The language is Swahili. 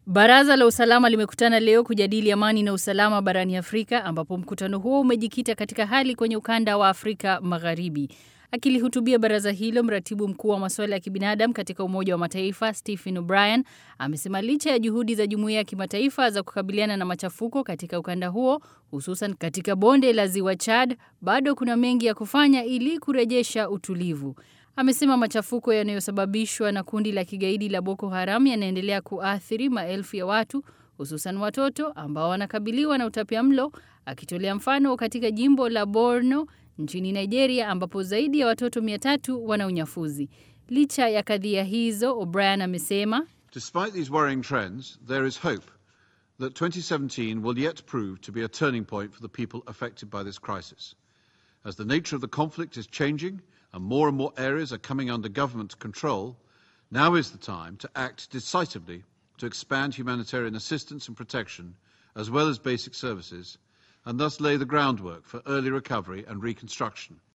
Baraza la usalama limekutana leo kujadili amani na usalama barani Afrika ambapo mkutano huo umejikita katika hali kwenye ukanda wa Afrika Magharibi. Akilihutubia baraza hilo, mratibu mkuu wa masuala ya kibinadamu katika Umoja wa Mataifa Stephen O'Brien amesema licha ya juhudi za jumuiya ya kimataifa za kukabiliana na machafuko katika ukanda huo, hususan katika bonde la Ziwa Chad, bado kuna mengi ya kufanya ili kurejesha utulivu. Amesema machafuko yanayosababishwa na kundi la kigaidi la Boko Haram yanaendelea kuathiri maelfu ya watu hususan watoto ambao wanakabiliwa na utapiamlo, akitolea mfano katika jimbo la Borno nchini Nigeria ambapo zaidi ya watoto mia tatu wana unyafuzi. Licha ya kadhia hizo, O'Brien amesema Despite these worrying trends, there is hope that 2017 will yet prove to be a turning point for the people affected by this crisis. As the nature of the conflict is changing and more and more areas are coming under government control, now is the time to act decisively to expand humanitarian assistance and protection, as well as basic services, and thus lay the groundwork for early recovery and reconstruction.